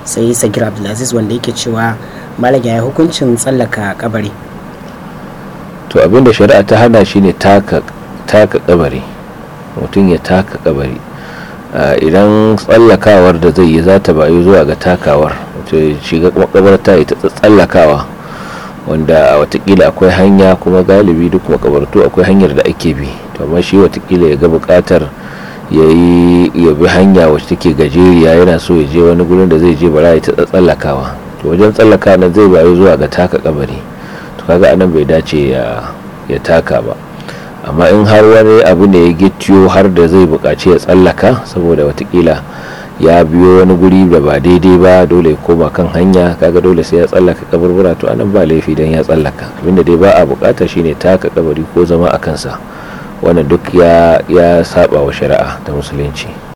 sai sagir abdulaziz wanda yake cewa malam ya hukuncin tsallaka kabari to abinda shari'a ta hana shine taka taka kabari mutum ya taka kabari idan tsallakawar da zai yi za ta bayu zuwa ga takawar wato shiga makabarta ya ta tsallakawa wanda watakila akwai hanya kuma galibi duk makabartu akwai hanyar da ake bi to amma shi watakila ya ga bukatar ya yi ya bi hanya wacce take gajeriya yana so ya je wani gurin da zai je bara ya ta tsallakawa to wajen tsallaka nan zai bayu zuwa ga taka kabari to kaga anan bai dace ya taka ba amma in har wani abu ne ya gittiyo har da zai buƙaci ya tsallaka saboda watakila ya biyo wani guri da ba daidai ba dole ya koma kan hanya kaga dole sai ya tsallaka kaburbura to anan ba laifi dan ya tsallaka abinda dai ba a bukata shine taka kabari ko zama a kansa wannan duk ya ya saba wa shari'a ta musulunci